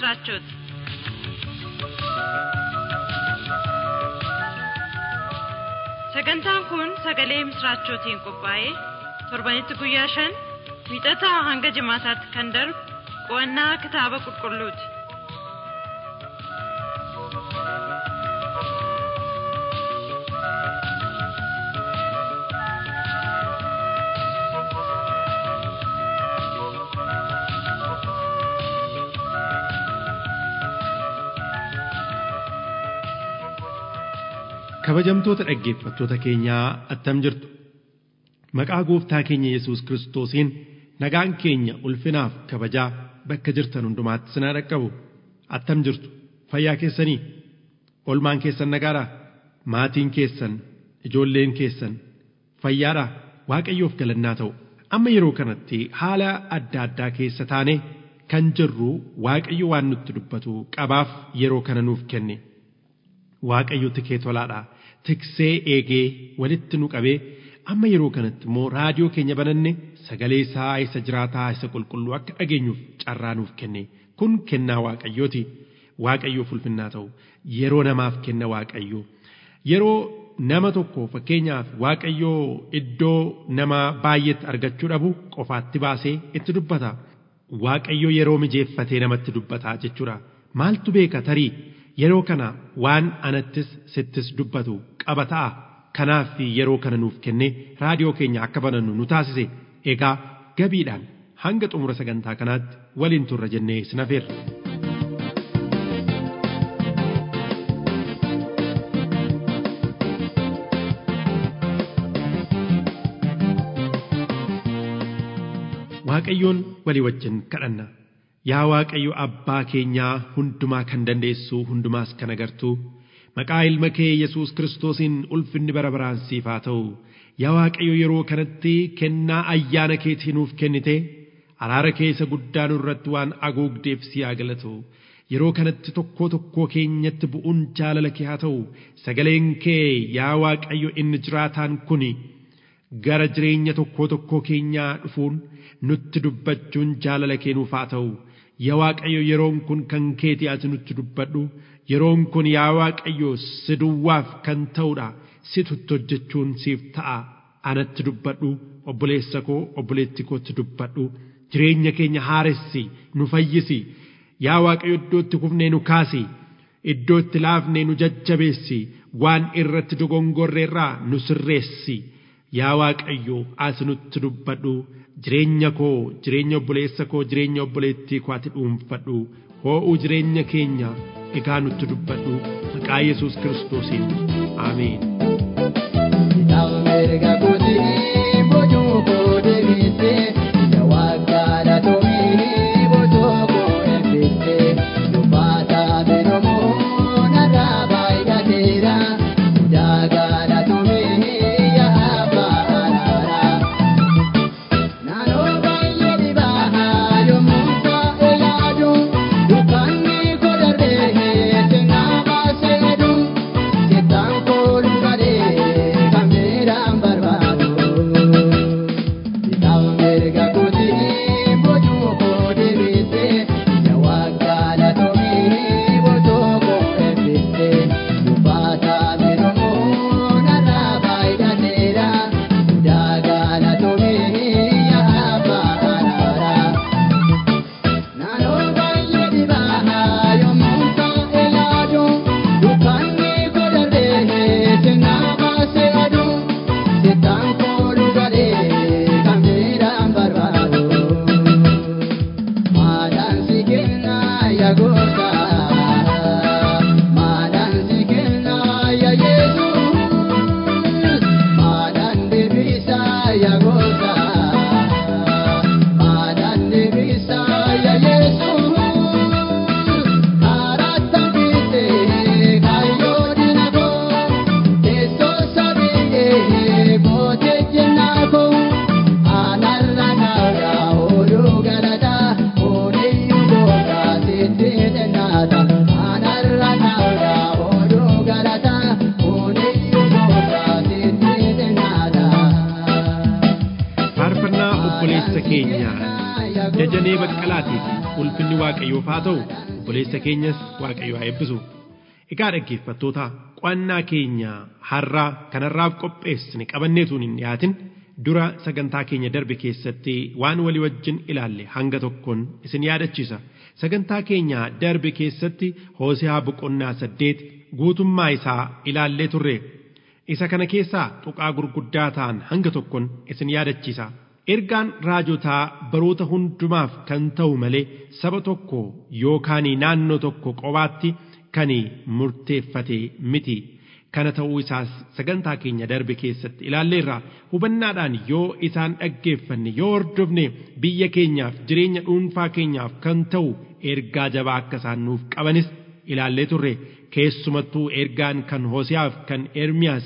ምስራቾት sagantaan kun sagalee misraachootiin qophaa'ee torbanitti guyyaa shan wiixataa hanga jimaataatti kan darbu qo'annaa kitaaba qulqulluuti. kabajamtoota dhaggeeffattoota keenyaa attam jirtu maqaa gooftaa keenya yesus kiristoosiin nagaan keenya ulfinaaf kabajaa bakka jirtan hundumaatti sinaa dhaqqabu attam jirtu fayyaa keessanii olmaan keessan nagaadhaa maatiin keessan ijoolleen keessan fayyaadhaa waaqayyoof galannaa ta'u amma yeroo kanatti haala adda addaa keessa taane kan jirru waaqayyo waan nutti dubbatu qabaaf yeroo kana nuuf kenne. waaqayyo tikee tolaadha tiksee eegee walitti nu qabee amma yeroo kanatti immoo raadiyoo keenya bananne sagalee isaa isa jiraataa isa qulqulluu akka dhageenyuuf carraa nuuf kenne kun kennaa waaqayyooti waaqayyoof ulfinnaa ta'u yeroo namaaf kenna waaqayyo yeroo nama tokko fakkeenyaaf waaqayyoo iddoo nama baay'eetti argachuu dhabu qofaatti baasee itti dubbata waaqayyo yeroo mijeeffatee namatti dubbata jechuudha maaltu beeka tarii yeroo kana waan anattis sittis dubbatu qaba ta'a kanaaf yeroo kana nuuf kenne raadiyoo keenya akka banannu nu taasise egaa gabiidhaan hanga xumura sagantaa kanaatti waliin turra jennee isin affeerra. Waaqayyoon walii wajjin kadhanna. Yaa Waaqayyo abbaa keenyaa hundumaa kan dandeessu hundumaas kan agartu maqaa ilma kee Yesuus Kiristoosiin ulfinni bara baraan siif haa ta'u yaa Waaqayyo yeroo kanatti kennaa ayyaana keetii nuuf kennite araara keessa guddaa nurratti waan agoogdeef si haa galatu yeroo kanatti tokkoo tokkoo keenyatti bu'uun jaalala kee haa ta'u sagaleen kee yaa Waaqayyo inni jiraataan kuni gara jireenya tokkoo tokkoo keenyaa dhufuun nutti dubbachuun jaalala kee nuuf haa ta'u. yaa Waaqayyo yeroon kun kan keeti ati nutti dubbadhu yeroon kun yaa Waaqayyo si duwwaaf kan ta'udha situtti hojjechuun siif ta'a anatti dubbadhu obboleessa koo obboleetti kootti dubbadhu jireenya keenya haaressi nu fayyisi yaa Waaqayyo iddootti kufnee nu kaasi iddootti laafnee nu jajjabeessi waan irratti dogongorreerraa nu sirreessi yaa Waaqayyo ati nutti dubbadhu jireenya koo jireenya obboleessa koo jireenya obboleettii koo ati dhuunfadhu hoo'uu jireenya keenya egaa nutti dubbadhu maqaa yesus kiristoosiin aameen. jajanee baqqalaatiif ulfinni waaqayyoof haa ta'u obboleessa keenyas waaqayyo haa eebbisu. Egaa dhaggeeffattoota qo'annaa keenya har'aa kanarraaf qopheessine qabanneetuun hin dhiyaatin dura sagantaa keenya darbe keessatti waan walii wajjin ilaalle hanga tokkoon isin yaadachiisa. Sagantaa keenya darbe keessatti Hoose'aa boqonnaa saddeet guutummaa isaa ilaallee turre. Isa kana keessaa tuqaa gurguddaa ta'an hanga tokkoon isin yaadachiisa. Ergaan raajotaa baroota hundumaaf kan ta'u malee saba tokko yookaan naannoo tokko qobaatti kan murteeffate miti. Kana ta'uu isaas sagantaa keenya darbe keessatti ilaalleerra hubannaadhaan yoo isaan dhaggeeffanne yoo hordofne biyya keenyaaf jireenya dhuunfaa keenyaaf kan ta'u ergaa jabaa akka isaan nuuf qabanis ilaallee turre keessumattuu ergaan kan Hoose'aaf kan Ermiyaas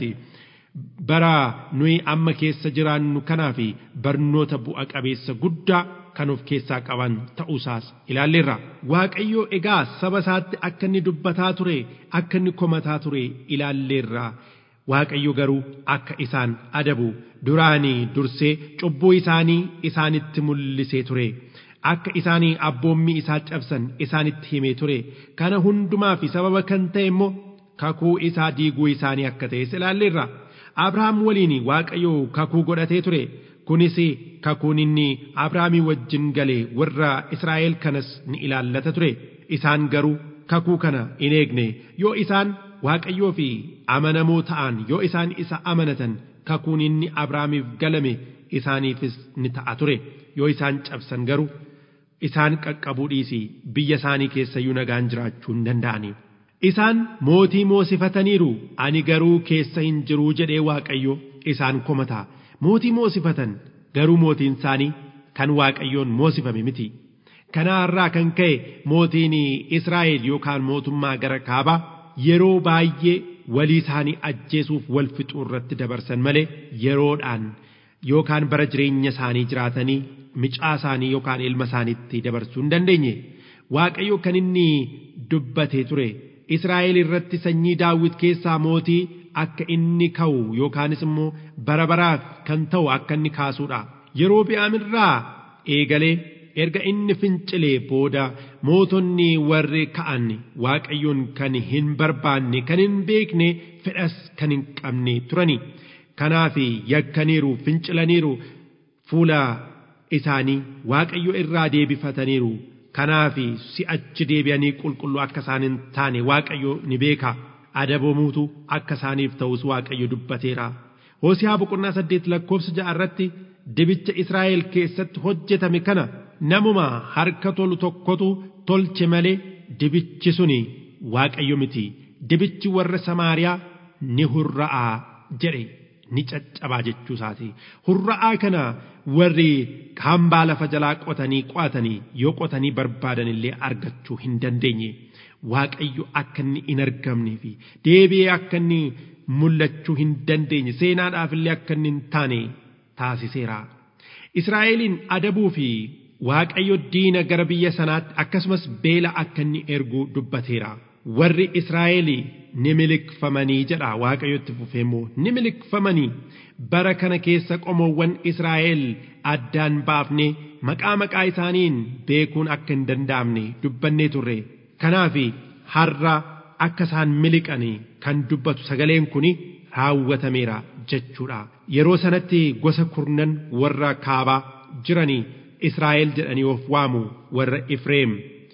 bara nuyi amma keessa jiraannu kanaa fi barnoota bu'a qabeessa guddaa kan of keessaa qaban ta'uusaas ilaalleerra. Waaqayyo egaa saba isaatti akka inni dubbataa ture akka inni komataa ture ilaalleerra. Waaqayyo garuu akka isaan adabu duraanii dursee cubbuu isaanii isaanitti mul'isee ture. Akka isaanii abboommii isaa cabsan isaanitti himee ture. Kana hundumaa fi sababa kan ta'e immoo kakuu isaa diiguu isaanii akka ta'es ilaalleerra. Abrahaam waliin Waaqayyo kakuu godhatee ture. Kunis kakuun inni Abrahaamii wajjin galee warra Israa'el kanas ni ilaallata ture. Isaan garuu kakuu kana hin eegne yoo isaan Waaqayyoo fi amanamoo ta'an yoo isaan isa amanatan kakuun inni Abrahaamiif galame isaaniifis ni ta'a ture. Yoo isaan cabsan garuu isaan qaqqabuu dhiisi biyya isaanii keessayyuu nagaan jiraachuu hin danda'ani. Isaan mootii moosifataniiru ani garuu keessa hin jiruu jedhee Waaqayyo isaan komata. Mootii moosifatan garuu mootiin isaanii kan Waaqayyoon moosifame miti. Kanaarraa kan ka'e mootiin Israa'el yookaan mootummaa gara kaabaa yeroo baay'ee walii isaanii ajjeesuuf wal fixuu irratti dabarsan malee yeroodhaan yookaan bara jireenya isaanii jiraatanii micaa isaanii yookaan ilma isaaniitti dabarsuu hin dandeenye. Waaqayyo kan inni dubbatee ture Israa'el irratti sanyii daawwit keessaa mootii akka inni ka'u yookaanis immoo bara baraaf kan ta'u akka inni kaasuudha. Yeroo bi'aamirraa eegalee erga inni fincilee booda mootonni warri ka'an waaqayyoon kan hin barbaanne kan hin beekne fedhas kan hin qabne turani. Kanaaf yakkaniiru fincilaniiru fuula isaanii waaqayyo irraa deebifataniiru. Kanaaf si'achi deebi'anii qulqulluu akka isaan hin taane waaqayyo ni beeka. adabamuutu akka isaaniif ta'us waaqayyo dubbateera. Hoosiyaa boqonnaa saddeet lakkoofsa ja'a irratti dibicha Israa'el keessatti hojjetame kana namuma harka tolu tokkotu tolche malee dibichi suni waaqayyo miti. Dibichi warra Samaariyaa ni hurra'aa jedhe ni caccabaa jechuu isaati. Hurra'aa kana warri hambaa lafa jalaa qotanii qo'atanii yoo qotanii barbaadan illee argachuu hin dandeenye. Waaqayyo akka inni hin argamnee fi deebi'ee akka inni mul'achuu hin dandeenye seenaadhaaf illee akka inni hin taane taasiseera. Israa'eliin adabuu fi Waaqayyo diina gara biyya sanaatti akkasumas beela akka inni ergu dubbateera. Warri Israa'el ni milikfamanii jedha Waaqayyotti fufee immoo ni milikfamanii bara kana keessa qomoowwan Israa'el addaan baafnee maqaa maqaa isaaniin beekuun akka hin danda'amne dubbannee turre. Kanaaf har'a akka isaan miliqanii kan dubbatu sagaleen kun raawwatameera jechuudha. Yeroo sanatti gosa kurnan warra kaabaa jiranii Israa'el jedhanii of waamu warra Ifreem.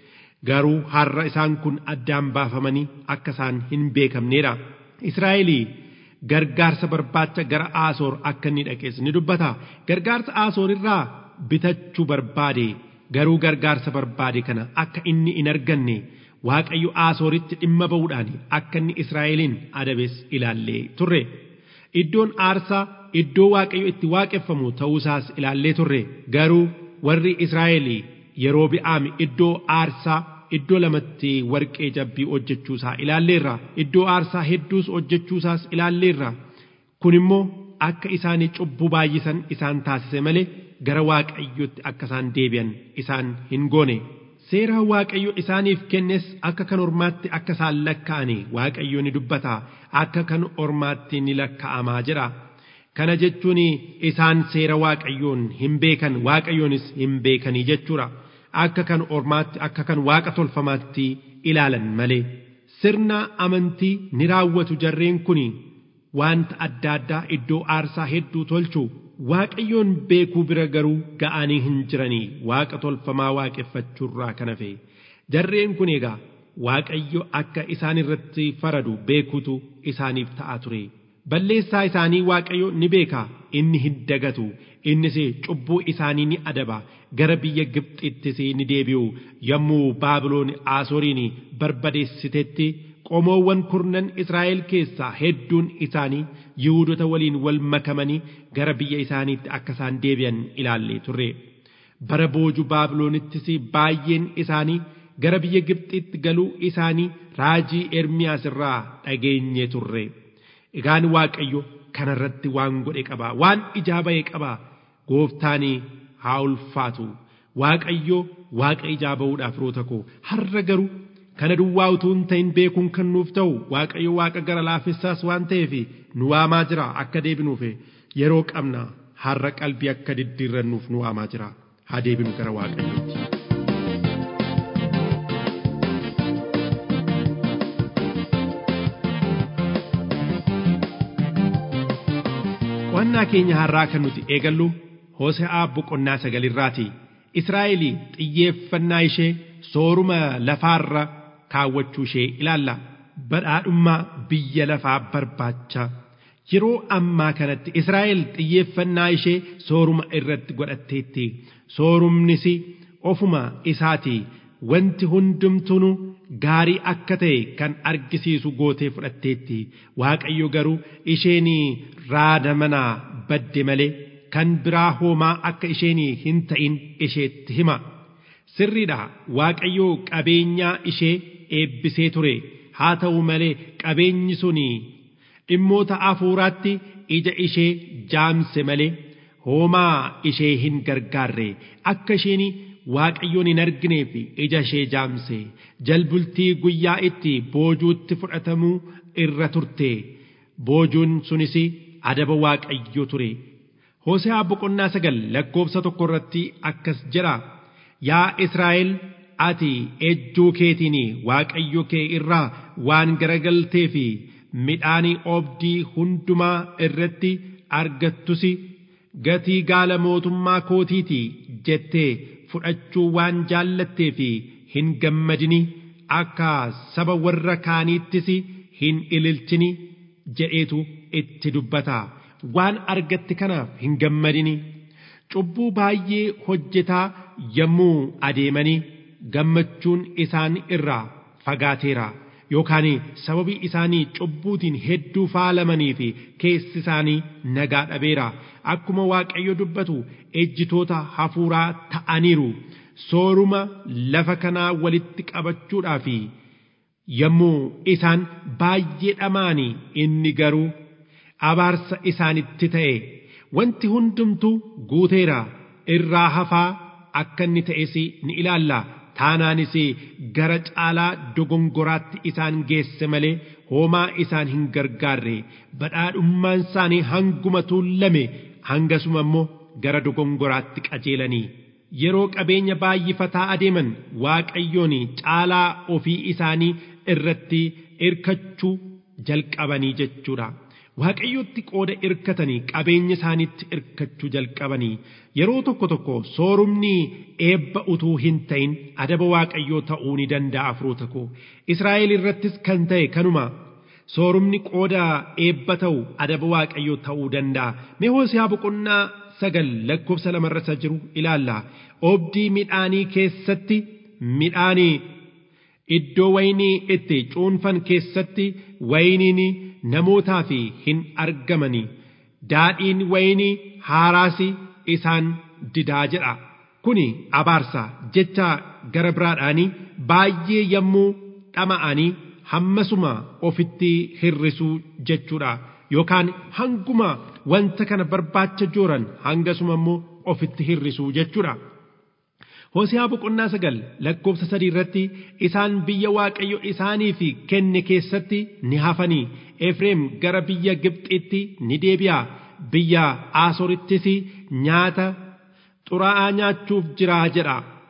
Garuu har'a isaan kun addaan baafamanii akka isaan hin beekamneedha. Israa'elii gargaarsa barbaacha gara Aasoor akka inni dhaqees ni dubbata. Gargaarsa Aasoor irraa bitachuu barbaade garuu gargaarsa barbaade kana akka inni hin arganne Waaqayyo Aasooritti dhimma ba'uudhaan akka inni Israa'eliin adabes ilaallee turre. Iddoon aarsaa iddoo Waaqayyo itti waaqeffamu ta'uusaas ilaallee turre. Garuu warri Israa'el yeroo bi'aami iddoo aarsaa iddoo lamatti warqee jabbii hojjechuusaa ilaalleerra. Iddoo aarsaa hedduus hojjechuusaas ilaalleerra. Kun immoo akka isaanii cubbuu baay'isan isaan taasise malee gara Waaqayyotti akka isaan deebi'an isaan hin goone. Seera Waaqayyo isaaniif kennes akka kan ormaatti akka isaan lakka'ani Waaqayyo ni dubbata akka kan ormaatti ni lakka'amaa jedha. Kana jechuun isaan seera Waaqayyoon hin beekan Waaqayyoonis hin beekanii jechuudha. akka kan ormaatti akka kan waaqa tolfamaatti ilaalan malee sirna amantii ni raawwatu jarreen kun wanta adda addaa iddoo aarsaa hedduu tolchu waaqayyoon beekuu bira garuu ga'anii hin jiranii waaqa tolfamaa waaqeffachuurraa kan hafe jarreen kun egaa waaqayyo akka isaan irratti faradu beekutu isaaniif ta'a ture balleessaa isaanii waaqayyo ni beeka inni hin dagatu innis cubbuu isaanii ni adaba gara biyya Gibxittis ni deebi'u yommuu Baabiloon Asooriin barbadeessitetti qomoowwan kurnan Israa'el keessaa hedduun isaanii Yihuudota waliin wal makamanii gara biyya isaaniitti akka isaan deebi'an ilaallee turre. Bara booju Baabiloonittis baay'een isaanii gara biyya Gibxitti galuu isaanii raajii Ermiyaas irraa dhageenye turre. Egaan Waaqayyo kanarratti waan godhe qaba waan ijaa ba'e qaba gooftaan haa ulfaatu waaqayyo waaqa ijaa ba'uudhaaf roota koo har'a garuu kana duwwaa utuu hin ta'in beekuun kan nuuf ta'u waaqayyo waaqa gara laafessaas waan ta'eef nu waamaa jira akka deebinuuf yeroo qabna har'a qalbii akka diddiirrannuuf nu waamaa jira haa deebinu gara waaqayyootti. Qo'annaa keenya har'aa kan nuti eegallu Hoose'aa boqonnaa sagalirraati. Israa'el xiyyeeffannaa ishee sooruma lafaarra kaawwachuu ishee ilaalla. Badhaadhummaa biyya lafaa barbaacha. Yeroo ammaa kanatti Israa'el xiyyeeffannaa ishee sooruma irratti godhatteetti. Soorumnis ofuma isaati. Wanti hundumtuu gaarii akka ta'e kan argisiisu gootee fudhatteetti. Waaqayyo garuu isheen raada manaa badde malee kan biraa hoomaa akka isheen hin ta'in isheetti hima. Sirriidha Waaqayyo qabeenyaa ishee eebbisee ture. Haa ta'u malee qabeenyi sun dhimmoota hafuuraatti ija ishee jaamse malee hoomaa ishee hin gargaarre akka isheen waaqayyoon hin argineef ija ishee jaamse jalbultii guyyaa itti boojuutti fudhatamuu irra turte boojuun sunis adaba waaqayyo ture Hoose'aa boqonnaa sagal lakkoofsa tokko irratti akkas jedha yaa Israa'el ati ejjuu keetiin waaqayyo kee irraa waan garagaltee fi midhaanii oobdii hundumaa irratti argattus gatii gaala mootummaa kootiiti jettee fudhachuu waan jaallattee fi hin gammadini akka saba warra kaaniittis hin ililchini jedheetu itti dubbata waan argatte kanaaf hin gammadini cubbuu baay'ee hojjetaa yommuu adeemanii gammachuun isaan irraa fagaateera yookaan sababii isaanii cubbuutiin hedduu faalamanii fi keessi isaanii nagaa dhabeera akkuma waaqayyo dubbatu ejjitoota hafuuraa ta'aniiru sooruma lafa kanaa walitti qabachuudhaaf yommuu isaan baay'ee dhamaanii inni garuu abaarsa isaanitti ta'e wanti hundumtuu guuteera irraa hafaa akka inni ta'es ni ilaalla taanaanis gara caalaa dogongoraatti isaan geesse malee hoomaa isaan hin gargaarre badhaadhummaan isaanii hanguma tuullame hangasuma immoo gara dogongoraatti qajeelanii yeroo qabeenya baay'ifataa adeeman waaqayyoon caalaa ofii isaanii irratti irkachuu jalqabanii jechuudha. waaqayyotti qooda irkatanii qabeenya isaaniitti irkachuu jalqabanii yeroo tokko tokko soorumni eebba utuu hin ta'in adaba waaqayyoo ta'uu ni danda'a firoota koo Israa'el irrattis kan ta'e kanuma soorumni qooda eebba ta'u adaba waaqayyoo ta'uu danda'a mee Hoose'aa boqonnaa sagal lakkoofsa lamarra jiru ilaalla oobdii midhaanii keessatti midhaanii iddoo waynii itti cuunfan keessatti wayniin namootaaf hin argamani daadhiin waynii haaraasi isaan didaa jedha kuni abaarsa jecha gara biraadhaanii baay'ee yommuu dhama'anii hammasuma ofitti hirrisuu jechuudha yookaan hanguma wanta kana barbaacha jooran hangasuma immoo ofitti hirrisuu jechuudha. Hoose'aa boqonnaa sagal lakkoofsa sadii irratti isaan biyya waaqayyo isaaniif kenne keessatti ni hafanii Efreem gara biyya Gibxitti ni deebi'a biyya Asoorittis nyaata xuraa'aa nyaachuuf jiraa jedha.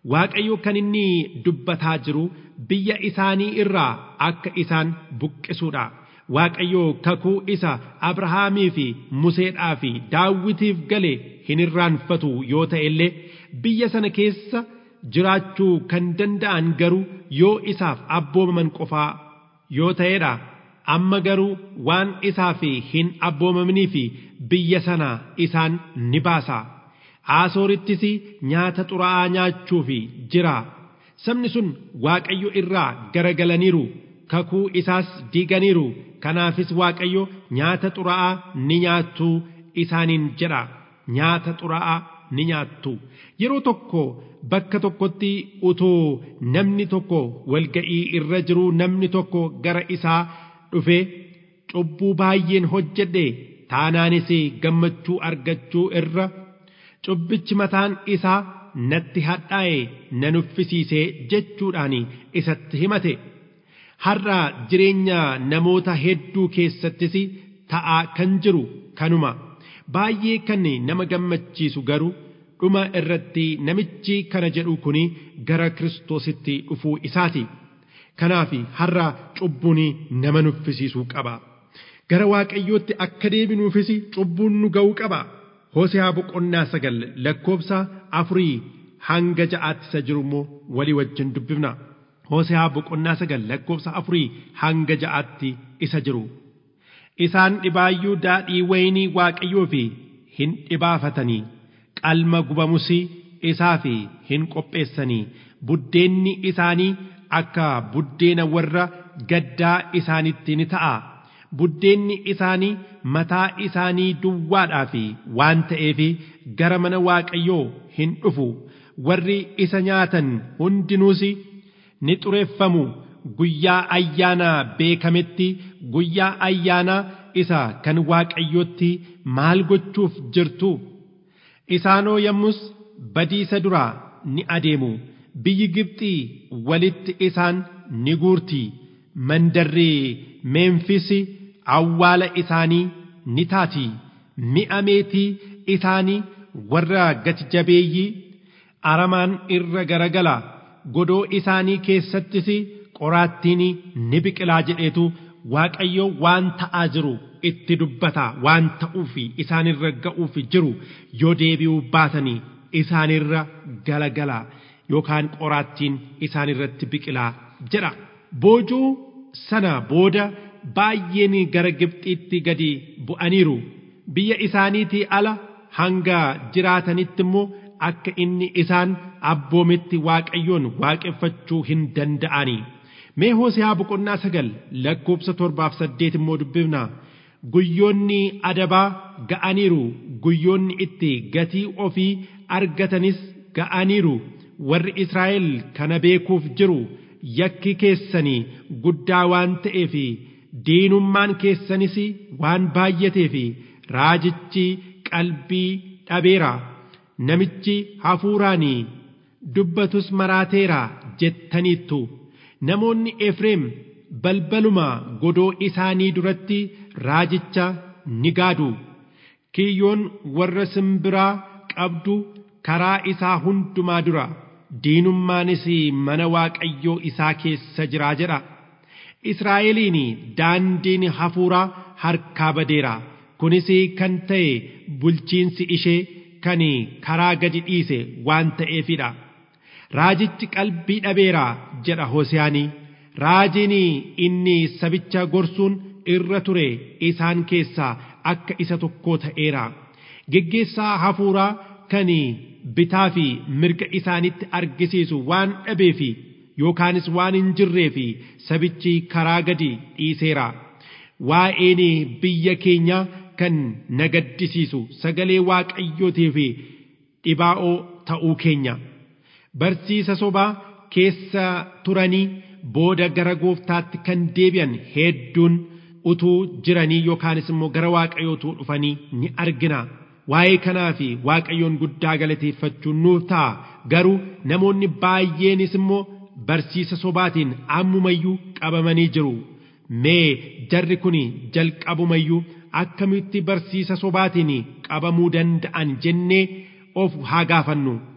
waaqayyo kan inni dubbataa jiru biyya isaanii irraa akka isaan buqqisuudha waaqayyo kakuu isa abrahaamii fi museedhaa fi daawitiif gale hin irraanfatu yoo ta'e illee biyya sana keessa jiraachuu kan danda'an garuu yoo isaaf abboomaman qofaa yoo ta'edha amma garuu waan isaaf hin abboomamnii fi biyya sana isaan ni baasa asoorittis nyaata xuraa'aa nyaachuuf jira sabni sun waaqayyo irraa garagalaniiru kakuu isaas diiganiiru kanaafis waaqayyo nyaata xuraa'aa ni nyaattu isaaniin jedha nyaata xuraa'aa ni nyaattu yeroo tokko bakka tokkotti utoo namni tokko walga'ii irra jiru namni tokko gara isaa dhufe cubbuu baay'een hojjedhe taanaanis gammachuu argachuu irra cubbichi mataan isaa natti hadhaa'e nan uffisiisee jechuudhaan isatti himate har'a jireenya namoota hedduu keessattis ta'aa kan jiru kanuma baay'ee kan nama gammachiisu garuu dhuma irratti namichi kana jedhu kun gara kiristoositti dhufuu isaati kanaaf har'a cubbuun nama nuffisiisuu qaba gara waaqayyootti akka deebinuufis cubbuun nu ga'uu qaba hoosiyaa boqonnaa sagal lakkoobsa afurii hanga ja'aatti isa jiru immoo walii wajjin dubbifna hoosiyaa boqonnaa sagal lakkoobsa afurii hanga ja'aatti isa jiru isaan dhibaayyuu daadhii waynii waaqayyoo fi hin dhibaafatanii qalma gubamus isaa fi hin qopheessanii buddeenni isaanii akka buddeena warra gaddaa isaanitti ni ta'a buddeenni isaanii mataa isaanii duwwaadhaa fi waan ta'eef gara mana waaqayyoo hin dhufu warri isa nyaatan hundinuus ni xureeffamu guyyaa ayyaanaa beekametti guyyaa ayyaanaa isa kan waaqayyootti maal gochuuf jirtu isaanoo yommus badiisa duraa ni adeemu biyyi Gibxii walitti isaan ni guurti mandarri Meemfisi awwaala isaanii ni taati mi'a meetii isaanii warra gati jabeeyyii aramaan irra garagala godoo isaanii keessattis qoraattiin ni biqilaa jedheetu Waaqayyo waan ta'aa jiru itti dubbata waan ta'uufi isaanirra ga'uufi jiru yoo deebi'uu baatanii isaanirra galagala yookaan qoraattiin isaanirratti biqilaa jedha boojuu sana booda baay'een gara Gibxiitti gadi bu'aniiru biyya isaaniitii ala hanga jiraatanitti immoo akka inni isaan abboometti waaqayyoon waaqeffachuu hin danda'anii. Mee Hoosiyaa boqonnaa sagal lakkoobsa torbaaf saddeet immoo dubbifna guyyoonni adabaa ga'aniiru guyyoonni itti gatii ofii argatanis ga'aniiru warri Israa'el kana beekuuf jiru yakki keessanii guddaa waan ta'eef diinummaan keessanis waan baay'ateef raajichi qalbii dhabeera namichi hafuuraanii dubbatus maraateera jettaniittu. namoonni Efreem balbaluma godoo isaanii duratti raajicha ni gaadu kiyyoon warra simbiraa qabdu karaa isaa hundumaa dura diinummaanis mana waaqayyoo isaa keessa jiraa jedha Israa'eliin daandiin hafuuraa harkaa badeera kunis kan ta'e bulchiinsi ishee kan karaa gadi dhiise waan ta'eefidha. raajichi qalbii dhabeera jedha Hosiyaanii raajiin inni sabicha gorsuun irra ture isaan keessaa akka isa tokkoo ta'eera geggeessaa hafuuraa kan bitaa fi mirga isaanitti argisiisu waan dhabeef yookaanis waan hin jirreef sabichi karaa gadi dhiiseera waa'een biyya keenya kan na gaddisiisu sagalee waaqayyootiif dhibaa'oo ta'uu keenya. barsiisa sobaa keessa turanii booda gara gooftaatti kan deebi'an hedduun utuu jiranii yookaanis immoo gara waaqayyootuu dhufanii ni argina. Waa'ee kanaa fi waaqayyoon guddaa galateeffachuun nuuf ta'a garuu namoonni baay'eenis immoo barsiisa sobaatiin ammumayyuu qabamanii jiru. Mee jarri kun jalqabumayyuu akkamitti barsiisa sobaatiin qabamuu danda'an jennee of haa gaafannu.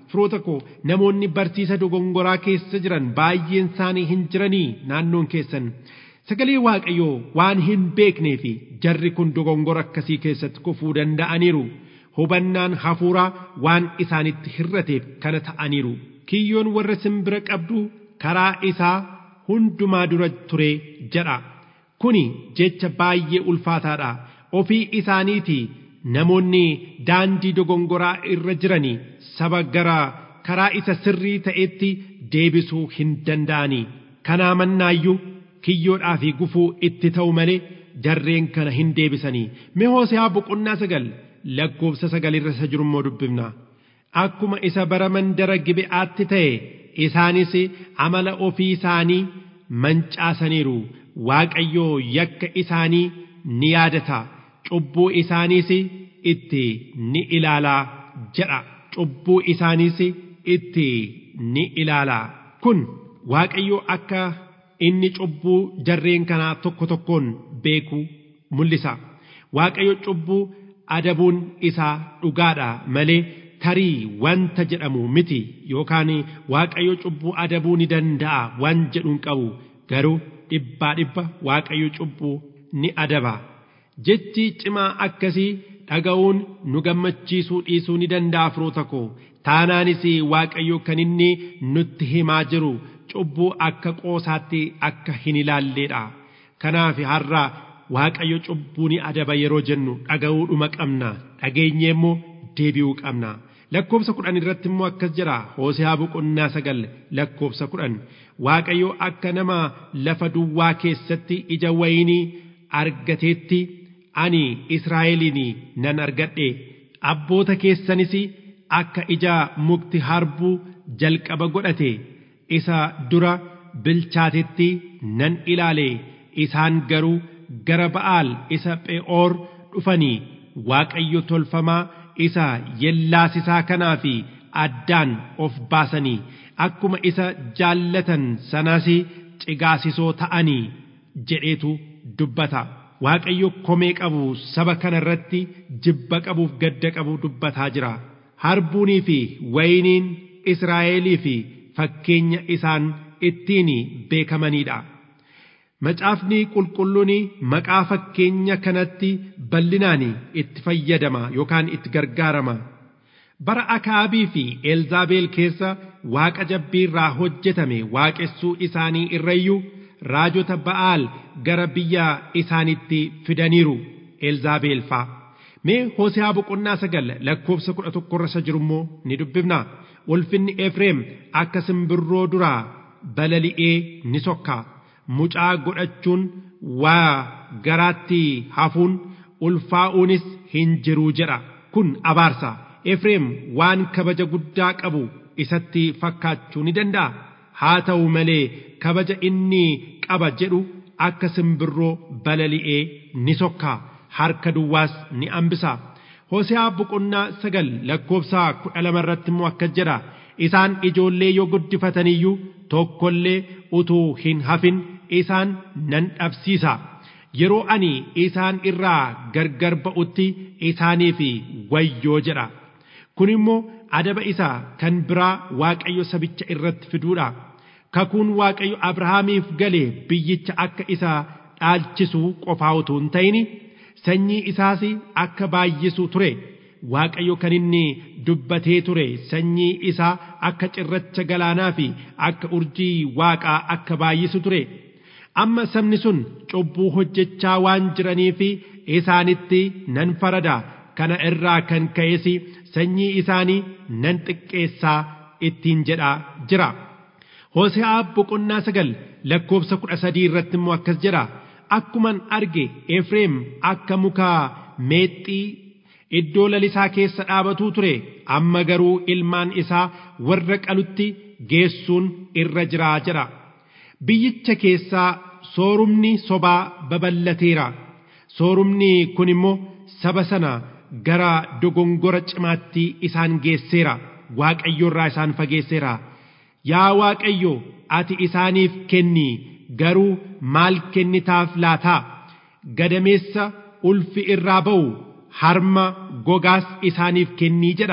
firoota koo namoonni barsiisa dogongoraa keessa jiran baay'een isaanii hin jiranii naannoon keessan sagalee waaqayyoo waan hin beeknee fi jarri kun dogongora akkasii keessatti kufuu danda'aniiru hubannaan hafuuraa waan isaanitti hirrateef kana ta'aniiru kiyyoon warra simbira qabdu karaa isaa hundumaa dura ture jedha kuni jecha baay'ee ulfaataadha ofii isaaniitii namoonni daandii dogongoraa irra jiranii saba gara karaa isa sirrii ta'etti deebisuu hin danda'anii kanaa mannaayyuu kiyyoodhaa fi gufuu itti ta'u malee jarreen kana hin deebisanii mee hoose'aa boqonnaa sagal lakkoofsa sagal irra isa jiru immoo dubbifna akkuma isa bara mandara gibe'aatti ta'e isaanis amala ofii isaanii mancaasaniiru waaqayyoo yakka isaanii ni yaadata cubbuu isaaniis itti ni ilaalaa jedha cubbuu isaaniis itti ni ilaalaa kun waaqayyoo akka inni cubbuu jarreen kanaa tokko tokkoon beeku mul'isa waaqayyo cubbuu adabuun isaa dhugaadha malee tarii wanta jedhamu miti yookaan waaqayyo cubbuu adabuu ni danda'a waan jedhuun qabu garuu dhibbaa dhibba waaqayyo cubbuu ni adaba jechi cimaa akkasii dhaga'uun nu gammachiisuu dhiisuu ni danda'a firoota koo taanaanis waaqayyo kan inni nutti himaa jiru cubbuu akka qoosaatti akka hin ilaalleedha kanaaf har'a waaqayyo cubbuu ni adaba yeroo jennu dhaga'uudhuma qabna dhageenyee immoo deebi'uu qabna lakkoofsa kudhan irratti immoo akkas jira hoosehaa boqonnaa sagal lakkoofsa kudhan waaqayyo akka nama lafa duwwaa keessatti ija wayinii argateetti ani israa'eliin nan argadhe abboota keessanis akka ija mukti harbuu jalqaba godhate isa dura bilchaatetti nan ilaale isaan garuu gara ba'aal isa phe'oor dhufanii waaqayyo tolfamaa isa yellaasisaa kanaa fi addaan of baasanii akkuma isa jaallatan sanas cigaasisoo ta'anii jedheetu dubbata waaqayyo komee qabu saba kana irratti jibba qabuuf gadda qabu dubbataa jira harbuunii fi wayiniin israa'elii fi fakkeenya isaan ittiin beekamanidha. Macaafni qulqulluun maqaa fakkeenya kanatti bal'inaan itti fayyadama yookaan itti gargaarama. Bara Akaabii fi Elzaabeel keessa waaqa jabbii irraa hojjetame waaqessuu isaanii irrayyuu raajota Ba'aal gara biyya isaanitti fidaniiru Elzaabeel fa'a. Mee Hoosehaa boqonnaa sagal lakkoofsa kudha tokko irra jiru immoo ni dubbifna. Ulfinni Efreem akka simbirroo duraa balali'ee ni sokka. mucaa godhachuun waa garaatti hafuun ulfaa'uunis hin jiruu jedha kun abaarsa efreem waan kabaja guddaa qabu isatti fakkaachuu ni danda'a haa ta'u malee kabaja inni qaba jedhu akka simbirroo balali'ee ni sokka harka duwwaas ni hambisa Hoosehaa boqonnaa sagal lakkoofsa kudha lama irratti immoo akkas jedha isaan ijoollee yoo guddifataniyyuu tokkollee utuu hin hafin isaan nan dhabsiisa yeroo ani isaan irraa gargar ba'utti isaaniif wayyoo jedha kun immoo adaba isaa kan biraa waaqayyo sabicha irratti fiduudha kakuun waaqayyo abrahaamiif gale biyyicha akka isa dhaalchisu qofaa utuu hin ta'in sanyii isaas akka baay'isu ture waaqayyo kan inni dubbatee ture sanyii isaa akka cirracha galaanaa fi akka urjii waaqaa akka baay'isu ture amma sabni sun cubbuu hojjechaa waan jiraniif isaanitti nan farada kana irraa kan ka'es sanyii isaanii nan xiqqeessaa ittiin jedhaa jira. Hoose'aa boqonnaa sagal lakkoofsa kudha sadii irratti immoo akkas jedha akkuman arge Efreem akka mukaa meexxii iddoo lalisaa keessa dhaabatuu ture amma garuu ilmaan isaa warra qalutti geessuun irra jiraa jedha. Biyyicha keessaa soorumni sobaa babal'ateera. Soorumni kun immoo saba sana gara dogongora cimaatti isaan geesseera. Waaqayyo irraa isaan fageesseera. Yaa Waaqayyo ati isaaniif kenni garuu maal kennitaaf laataa? Gadameessa ulfi irraa ba'u harma gogaas isaaniif kennii jedha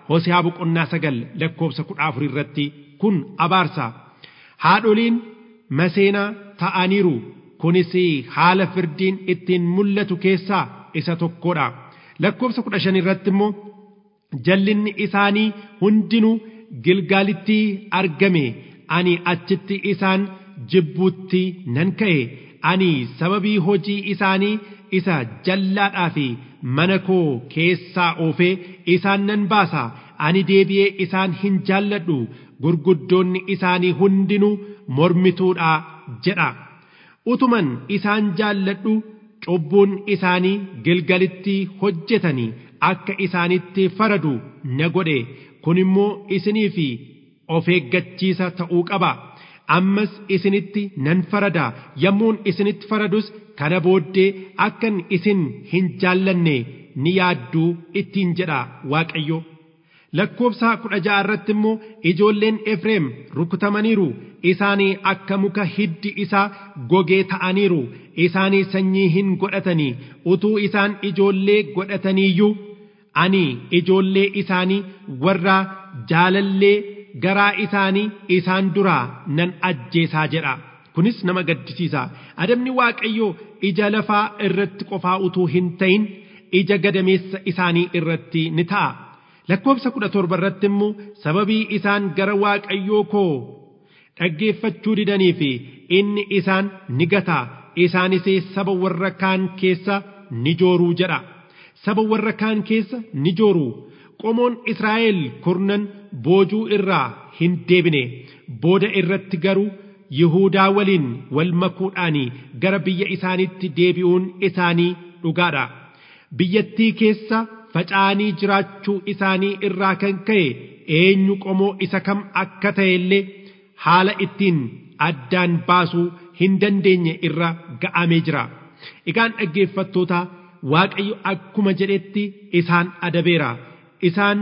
Hosiyaa boqonnaa sagal lakkoobsa kudha afur irratti kun abaarsa. Haadholiin maseenaa ta'aniiru kunis haala firdiin ittiin mul'atu keessaa isa tokkodha. Lakkoobsa kudha shan irratti immoo jallinni isaanii hundinuu Gilgaalitti argame ani achitti isaan jibbuutti nan ka'e ani sababii hojii isaanii isa jallaadhaa fi mana koo keessaa oofee isaan nan baasa ani deebi'ee isaan hin jaalladhu gurguddoonni isaanii hundinuu mormituudha jedha utuman isaan jaalladhu cubbuun isaanii gilgalitti hojjetanii akka isaanitti faradu na godhe kun immoo isinii fi of eeggachiisa ta'uu qaba ammas isinitti nan farada yommuun isinitti faradus kana booddee akkan isin hin jaallanne ni yaadduu ittiin jedha waaqayyo lakkoobsa kudha ja'a irratti immoo ijoolleen Efreem rukutamaniiru isaanii akka muka hiddi isaa gogee ta'aniiru isaanii sanyii hin godhatanii utuu isaan ijoollee godhataniiyyuu ani ijoollee isaanii warra jaalallee garaa isaanii isaan duraa nan ajjeesaa jedha kunis nama gaddisiisa adabni waaqayyoo ija lafaa irratti qofaa utuu hin ta'in ija gadameessa isaanii irratti ni ta'a lakkoobsa kudha torba irratti immoo sababii isaan gara waaqayyoo koo dhaggeeffachuu didanii fi inni isaan ni gata isaanis saba warra kaan keessa ni jooruu jedha saba warra kaan keessa ni jooruu qomoon Israa'el kurnan boojuu irraa hin deebine booda irratti garuu Yihuudaa waliin wal makuudhaan gara biyya isaaniitti deebi'uun isaanii dhugaadha. Biyyattii keessa faca'anii jiraachuu isaanii irraa kan ka'e eenyu qomoo isa kam akka ta'e illee haala ittiin addaan baasuu hin dandeenye irra ga'amee jira. Egaan dhaggeeffattoota Waaqayyo akkuma jedhetti isaan adabeera. Isaan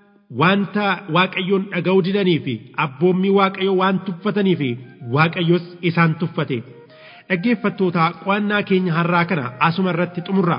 wanta waaqayyoon dhaga'uu didanii fi abboommii waaqayyoo waan tuffatanii fi waaqayyos isaan tuffate. Dhaggeeffattoota qo'annaa keenya har'aa kana asuma irratti xumurra.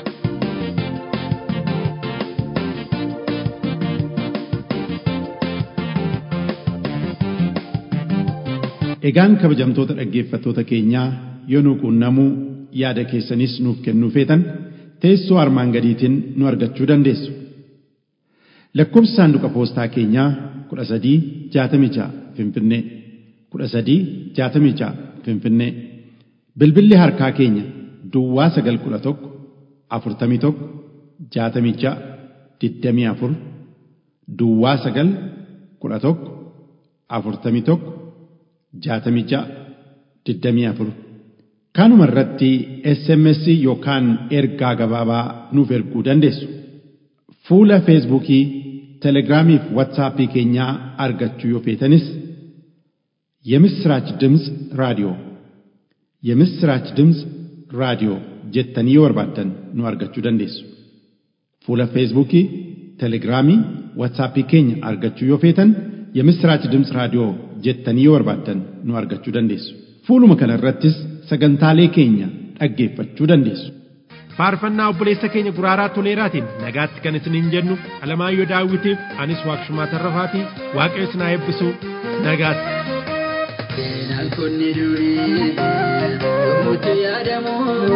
Egaan kabajamtoota dhaggeeffattoota keenyaa yoo nu quunnamuu yaada keessanis nuuf kennuu feetan teessoo armaan gadiitiin nu argachuu dandeessu. Lakkoobsi saanduqa poostaa keenyaa kudha sadii jaatamii ja'a Finfinnee kudha sadii jaatamii ja'a Finfinnee bilbilli harkaa keenya Duwwaa sagal kudha tokko afurtamii tokko jaatamii ja'a digdamii afur Duwwaa sagal kudha tokko afurtamii tokko jaatamii ja'a digdamii afur kanuma irratti SMS yookaan ergaa gabaabaa nuuf erguu dandeessu. Fuula Feesbuukii, Telegiraamii fi Waatsaappii keenyaa argachuu yoo feetanis የምስራች ድምፅ ራዲዮ የምስራች ድምፅ ራዲዮ jettanii yoo barbaaddan nu argachuu dandeessu. Fuula Feesbuukii, Telegiraamii, Waatsaappii keenya argachuu yoo feetan የምስራች ድምፅ raadiyoo jettanii yoo barbaaddan nu argachuu dandeessu. Fuuluma kana irrattis sagantaalee keenya dhaggeeffachuu dandeessu. faarfannaa obboleessa keenya guraaraa toleeraatiin nagaatti kan isiniin jennu alamaayyoo daawwitiif anis waaqshumaa tarrafaatii waaqayyo isin haa eebbisu nagaatti. Seenaan kunni durii yommuutti yaadamu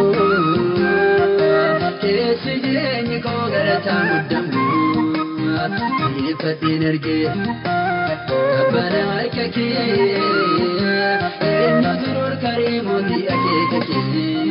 keessi jireenyi koo galataa muddamu dhiyeeffadheen argee abbana harka kee eenyu durur karee mootii akeeka kee.